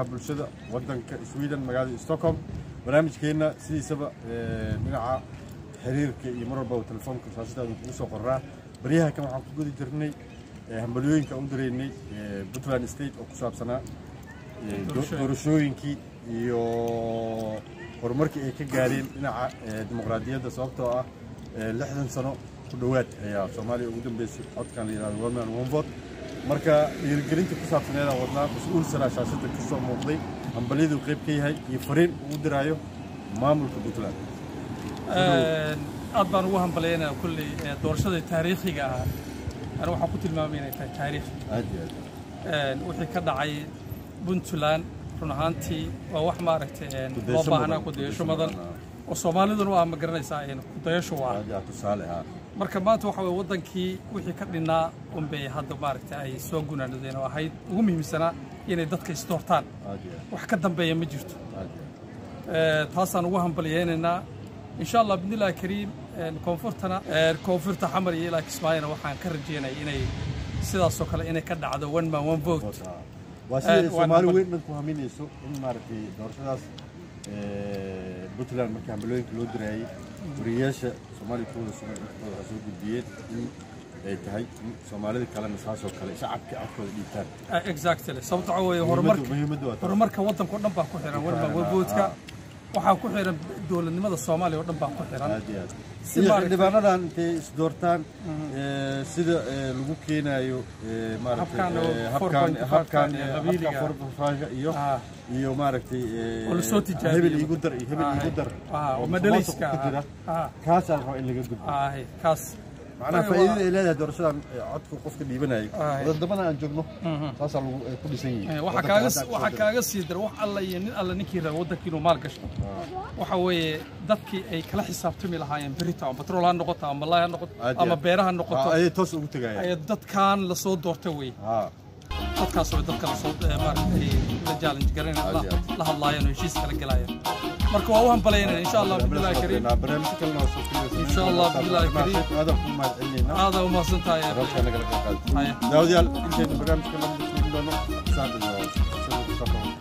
arrimaha bulshada waddanka sweden magaalada stockholm barnaamijkeenna sidiisaba dhinaca xiriirka iyo mar walbaba telefoonka saasidaadu kugu soo qoraa baryaha kan waxaan ku gudi jirnay hambalyooyinka u diraynay puntland state oo ku saabsanaa doorashooyinkii iyo horumarkii ay ka gaareen dhinaca dimuqraadiyadda sababtoo ah lixdan sano ku dhowaad ayaa soomaaliya ugu dambeysay codkan la yidhahdo one man one vote marka dhiirigelinta ku saabsaneedaan wadnaa mas-uul saraa shaashadda ka soo muuqday hambalyadu qayb ka yahay iyo fariin uu diraayo maamulka puntland aad baan ugu hambalyaynaya kulley doorashada taariikhiga ah ani waxaan ku tilmaamay inay tahay taariikh aad iyo aad wixii ka dhacay puntland run ahaantii waa wax maaragtay loo Kudayasho baahnaa mudan, kudayasho kudayasho mudan mudan, oo soomaaliduna waa ma garanaysaa kudayasho waa aad yaa tusaale ah marka maanta waxa weye waddankii wixii ka dhinnaa unbay hadda maaragtay ay soo gunaanadeen oo ahayd ugu muhiimsanaa inay dadka isdoortaan aad iyo aad wax ka dambeeya ma jirto aad iyo Eh, taasaan ugu hambalyaynaynaa insha allah bidnillahi kariim eh, koonfurtana eh, koonfurta xamar iyo ilaa kismaayona waxaan ka rajeynaya inay sidaasoo kale inay ka dhacdo one man one vote aad waa Aad sida waan soomaali hambal- weyn dhan ku haminayso in maaragtay doorashadaas puntland markii hambalooyinka loo diraayey wariyayaasha soomaaliya kuwada sugan intooda waxay soo gudbiyeen in ay tahay in soomaalida kalena saasoo kale shacabka codkooda dhiibtaan Eh, exactly sababta waxaa weeye Muhiimaddu- horumarka muhiimaddu waa taas. horumarka waddanka oo dhan baa ku xiran one man one vote-ka waxaa ku xiran dowladnimada soomaaliya oo dhan baa ku xiran aad iyo aad Si iyo maaragtay- xildhibaanadan intay isdoortaan eh, sida eh, lagu keenayo eh, maaragtay Habkan oo eh, habkan 4.5 habkan iyo eh, qabiiliga. habka 4.5 iyo Ah. iyo maaragtay eh, oo lasoo tijaabiyey. hebel iigu dar iyo hebel Ah, iigu dar ah, oo oo madhaliska musuqmaasuq ku jira ah. kaasaa la rabaa in laga gudbo Ah, kaas macnaha Waa- faa'iidada ay leedahay doorashadan eh, codka qofka dhiibanayo Ah. wadadamada aan joogno saasaa lagu eh, ku dhisan Eh, yihiin waxaa kaaga waxaa kaaga sii dara wax alla iyo nin alla ninkii raba waddanka inuu maal gasho waxa weeye dadkii ay kala xisaabtami lahaayeen berito ama batrool ha noqoto ama malay ha noqoto Aad iyo ama aad. beeraha ha noqoto ayay toos ugu tegayaan ay dadkan lasoo doorta wey haa dadkaas way dadka lasoo eh, maaragtay la challenge garanayaan Aad iyo aad. la hadlaayeen oo heshiis kala gelaayeen marka waa u hambalaynaynaa insha allah billahi kariim barnaamijyo kalena waa soo filaysa Insha Allah, billahi kariim. aadan ku mahadcelinayna aada u mahadsan tahay barnaamijka nagala qayb qaadata Haya. daawadayaal intaynu barnaamijka la midaysan doono saacadda waa